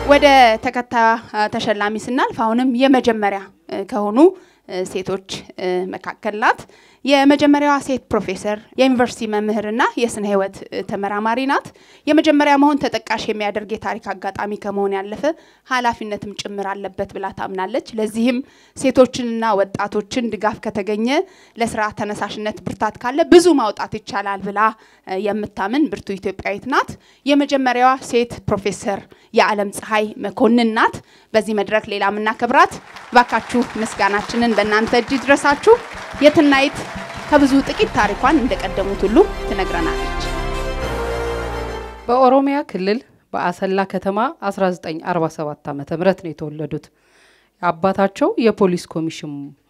ወደ ተከታዩ ተሸላሚ ስናልፍ አሁንም የመጀመሪያ ከሆኑ ሴቶች መካከል ናት። የመጀመሪያዋ ሴት ፕሮፌሰር የዩኒቨርሲቲ መምህርና የስነ ህይወት ተመራማሪ ናት። የመጀመሪያ መሆን ተጠቃሽ የሚያደርግ የታሪክ አጋጣሚ ከመሆን ያለፈ ኃላፊነትም ጭምር አለበት ብላ ታምናለች። ለዚህም ሴቶችንና ወጣቶችን ድጋፍ ከተገኘ ለስራ ተነሳሽነት ብርታት ካለ ብዙ ማውጣት ይቻላል ብላ የምታምን ብርቱ ኢትዮጵያዊት ናት። የመጀመሪያዋ ሴት ፕሮፌሰር የዓለም ፀሐይ መኮንን ናት። በዚህ መድረክ ሌላ የምናከብራት ባካችሁ ምስጋናችንን በእናንተ እጅ ይድረሳችሁ። የትናይት ከብዙ ጥቂት ታሪኳን እንደቀደሙት ሁሉ ትነግረናለች። በኦሮሚያ ክልል በአሰላ ከተማ 1947 ዓ ም ነው የተወለዱት። የአባታቸው የፖሊስ ኮሚሽን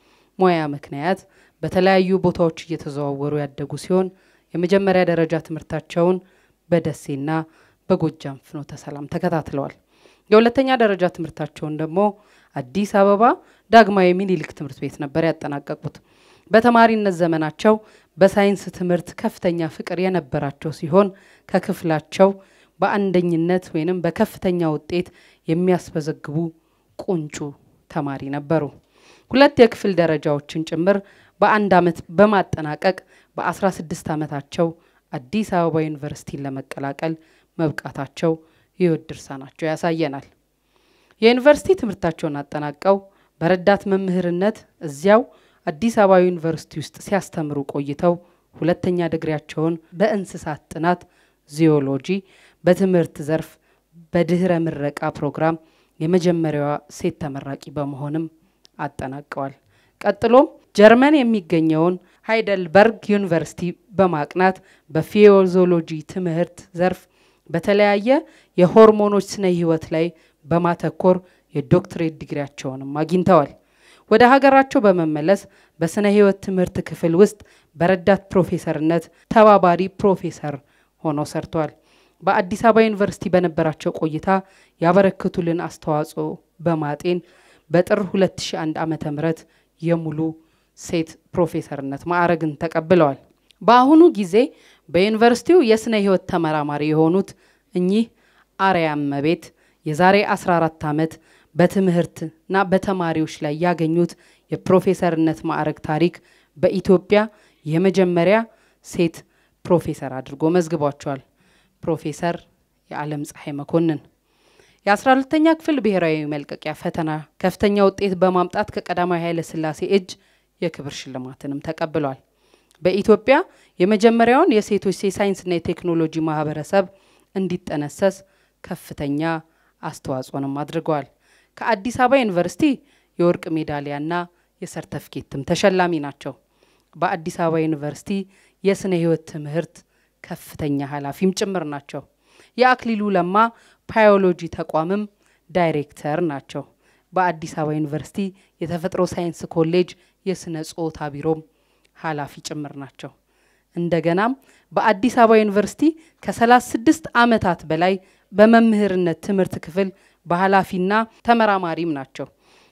ሙያ ምክንያት በተለያዩ ቦታዎች እየተዘዋወሩ ያደጉ ሲሆን የመጀመሪያ ደረጃ ትምህርታቸውን በደሴና በጎጃም ፍኖተ ሰላም ተከታትለዋል። የሁለተኛ ደረጃ ትምህርታቸውን ደግሞ አዲስ አበባ ዳግማዊ ሚኒሊክ ትምህርት ቤት ነበር ያጠናቀቁት። በተማሪነት ዘመናቸው በሳይንስ ትምህርት ከፍተኛ ፍቅር የነበራቸው ሲሆን ከክፍላቸው በአንደኝነት ወይንም በከፍተኛ ውጤት የሚያስመዘግቡ ቁንጩ ተማሪ ነበሩ። ሁለት የክፍል ደረጃዎችን ጭምር በአንድ ዓመት በማጠናቀቅ በ16 ዓመታቸው አዲስ አበባ ዩኒቨርሲቲን ለመቀላቀል መብቃታቸው የህይወት ድርሳናቸው ያሳየናል። የዩኒቨርሲቲ ትምህርታቸውን አጠናቀው በረዳት መምህርነት እዚያው አዲስ አበባ ዩኒቨርሲቲ ውስጥ ሲያስተምሩ ቆይተው ሁለተኛ ድግሪያቸውን በእንስሳት ጥናት ዚዮሎጂ በትምህርት ዘርፍ በድህረ ምረቃ ፕሮግራም የመጀመሪያዋ ሴት ተመራቂ በመሆንም አጠናቀዋል። ቀጥሎም ጀርመን የሚገኘውን ሃይደልበርግ ዩኒቨርሲቲ በማቅናት በፊዮዞሎጂ ትምህርት ዘርፍ በተለያየ የሆርሞኖች ስነ ህይወት ላይ በማተኮር የዶክትሬት ዲግሪያቸውንም አግኝተዋል። ወደ ሀገራቸው በመመለስ በስነ ህይወት ትምህርት ክፍል ውስጥ በረዳት ፕሮፌሰርነት ተባባሪ ፕሮፌሰር ሆነው ሰርተዋል። በአዲስ አበባ ዩኒቨርሲቲ በነበራቸው ቆይታ ያበረክቱልን አስተዋጽኦ በማጤን በጥር 2001 ዓ ም የሙሉ ሴት ፕሮፌሰርነት ማዕረግን ተቀብለዋል። በአሁኑ ጊዜ በዩኒቨርሲቲው የስነ ህይወት ተመራማሪ የሆኑት እኚህ አርያም መቤት የዛሬ 14 ዓመት በትምህርትና በተማሪዎች ላይ ያገኙት የፕሮፌሰርነት ማዕረግ ታሪክ በኢትዮጵያ የመጀመሪያ ሴት ፕሮፌሰር አድርጎ መዝግቧቸዋል። ፕሮፌሰር የዓለም ፀሐይ መኮንን የአስራ ሁለተኛ ክፍል ብሔራዊ መልቀቂያ ፈተና ከፍተኛ ውጤት በማምጣት ከቀዳማዊ ኃይለ ሥላሴ እጅ የክብር ሽልማትንም ተቀብሏል። በኢትዮጵያ የመጀመሪያውን የሴቶች የሳይንስና የቴክኖሎጂ ማህበረሰብ እንዲጠነሰስ ከፍተኛ አስተዋጽኦንም አድርገዋል። ከአዲስ አበባ ዩኒቨርሲቲ የወርቅ ሜዳሊያና የሰርተፍኬትም ተሸላሚ ናቸው። በአዲስ አበባ ዩኒቨርሲቲ የስነ ህይወት ትምህርት ከፍተኛ ኃላፊም ጭምር ናቸው። የአክሊሉ ለማ ባዮሎጂ ተቋምም ዳይሬክተር ናቸው። በአዲስ አበባ ዩኒቨርሲቲ የተፈጥሮ ሳይንስ ኮሌጅ የስነ ጾታ ቢሮም ኃላፊ ጭምር ናቸው። እንደገናም በአዲስ አበባ ዩኒቨርሲቲ ከ36 ዓመታት በላይ በመምህርነት ትምህርት ክፍል በኃላፊና ተመራማሪም ናቸው።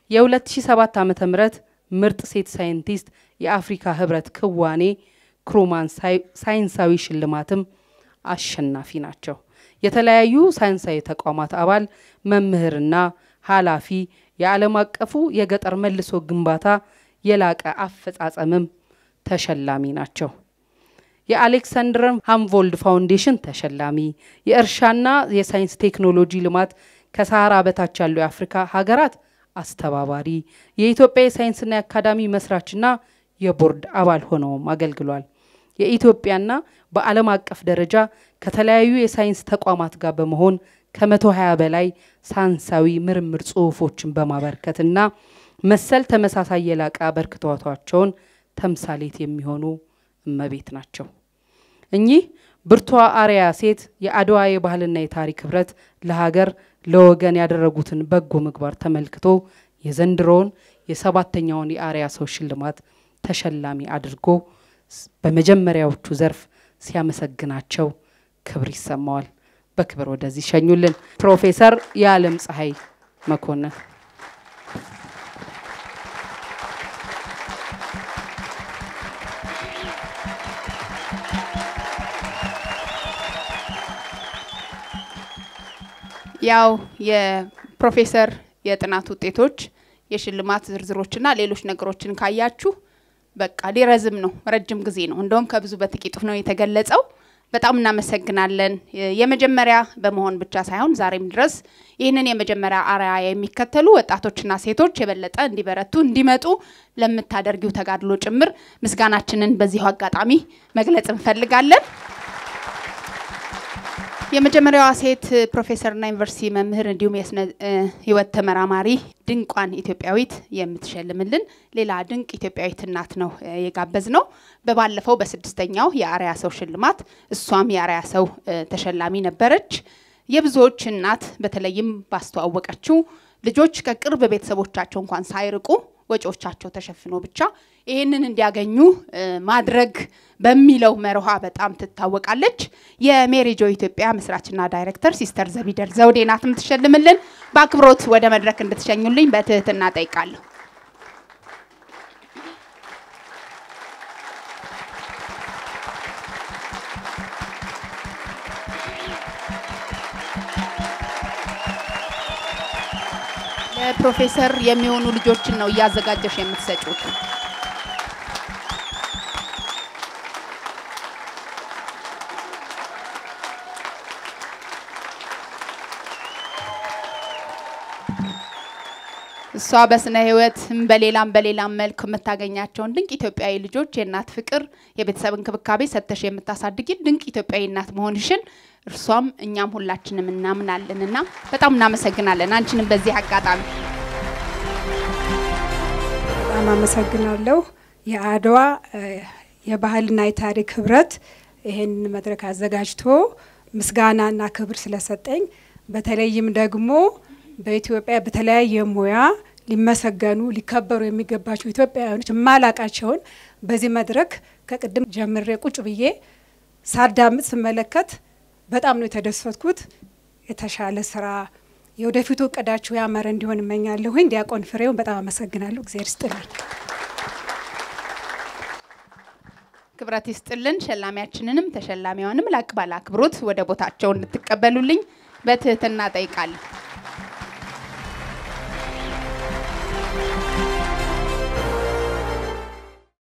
የ2007 ዓ ም ምርጥ ሴት ሳይንቲስት የአፍሪካ ህብረት ክዋኔ ክሩማን ሳይንሳዊ ሽልማትም አሸናፊ ናቸው። የተለያዩ ሳይንሳዊ ተቋማት አባል መምህርና ኃላፊ፣ የዓለም አቀፉ የገጠር መልሶ ግንባታ የላቀ አፈጻጸምም ተሸላሚ ናቸው። የአሌክሳንድር ሃምቮልድ ፋውንዴሽን ተሸላሚ፣ የእርሻና የሳይንስ ቴክኖሎጂ ልማት ከሰሃራ በታች ያሉ የአፍሪካ ሀገራት አስተባባሪ፣ የኢትዮጵያ የሳይንስና የአካዳሚ መስራችና የቦርድ አባል ሆነውም አገልግሏል። የኢትዮጵያና በዓለም አቀፍ ደረጃ ከተለያዩ የሳይንስ ተቋማት ጋር በመሆን ከመቶ ሀያ በላይ ሳይንሳዊ ምርምር ጽሁፎችን በማበርከትና መሰል ተመሳሳይ የላቀ አበርክቷቸውን ተምሳሌት የሚሆኑ እመቤት ናቸው። እኚህ ብርቷ አርያ ሴት የአድዋ የባህልና የታሪክ ህብረት ለሀገር ለወገን ያደረጉትን በጎ ምግባር ተመልክቶ የዘንድሮውን የሰባተኛውን የአርያ ሰው ሽልማት ተሸላሚ አድርጎ በመጀመሪያዎቹ ዘርፍ ሲያመሰግናቸው ክብር ይሰማዋል። በክብር ወደዚህ ሸኙልን ፕሮፌሰር የዓለም ፀሐይ መኮንን። ያው የፕሮፌሰር የጥናት ውጤቶች የሽልማት ዝርዝሮችና ሌሎች ነገሮችን ካያችሁ በቃ ሊረዝም ነው፣ ረጅም ጊዜ ነው። እንደውም ከብዙ በጥቂቱ ነው የተገለጸው። በጣም እናመሰግናለን። የመጀመሪያ በመሆን ብቻ ሳይሆን ዛሬም ድረስ ይህንን የመጀመሪያ አርአያ የሚከተሉ ወጣቶችና ሴቶች የበለጠ እንዲበረቱ እንዲመጡ ለምታደርጊው ተጋድሎ ጭምር ምስጋናችንን በዚሁ አጋጣሚ መግለጽ እንፈልጋለን። የመጀመሪያዋ ሴት ፕሮፌሰርና ዩኒቨርሲቲ መምህር እንዲሁም የስነ ሕይወት ተመራማሪ ድንቋን ኢትዮጵያዊት የምትሸልምልን ሌላ ድንቅ ኢትዮጵያዊት እናት ነው የጋበዝ ነው። በባለፈው በስድስተኛው የአርያ ሰው ሽልማት እሷም የአርያ ሰው ተሸላሚ ነበረች። የብዙዎች እናት በተለይም ባስተዋወቀችው ልጆች ከቅርብ ቤተሰቦቻቸው እንኳን ሳይርቁ ወጪዎቻቸው ተሸፍኖ ብቻ ይህንን እንዲያገኙ ማድረግ በሚለው መርሃ በጣም ትታወቃለች። የሜሪጆ ኢትዮጵያ መስራችና ዳይሬክተር ሲስተር ዘቢደር ዘውዴ ናት የምትሸልምልን። በአክብሮት ወደ መድረክ እንድትሸኙልኝ በትህትና ጠይቃለሁ። ለፕሮፌሰር የሚሆኑ ልጆችን ነው እያዘጋጀሽ የምትሰጩት። እሷ በስነ ህይወትም በሌላም በሌላም መልክ የምታገኛቸውን ድንቅ ኢትዮጵያዊ ልጆች የእናት ፍቅር፣ የቤተሰብ እንክብካቤ ሰጥተሽ የምታሳድጊ ድንቅ ኢትዮጵያዊ እናት መሆንሽን እርሷም እኛም ሁላችንም እናምናለን እና በጣም እናመሰግናለን አንቺንም በዚህ አጋጣሚ በጣም አመሰግናለሁ። የአድዋ የባህልና የታሪክ ህብረት ይህን መድረክ አዘጋጅቶ ምስጋናና ክብር ስለሰጠኝ በተለይም ደግሞ በኢትዮጵያ በተለያየ ሙያ ሊመሰገኑ ሊከበሩ የሚገባቸው ኢትዮጵያውያኖች የማላቃቸውን በዚህ መድረክ ከቅድም ጀምሬ ቁጭ ብዬ ሳዳምጥ ስመለከት በጣም ነው የተደሰትኩት። የተሻለ ስራ የወደፊቱ እቅዳችሁ ያማረ እንዲሆን እመኛለሁኝ። ዲያቆን ፍሬውን በጣም አመሰግናለሁ። እግዚአብሔር ይስጥልኝ። ክብረት ይስጥልን። ሸላሚያችንንም ተሸላሚዋንም ላቅ ባለ አክብሮት ወደ ቦታቸው እንድትቀበሉልኝ በትህትና ጠይቃለሁ።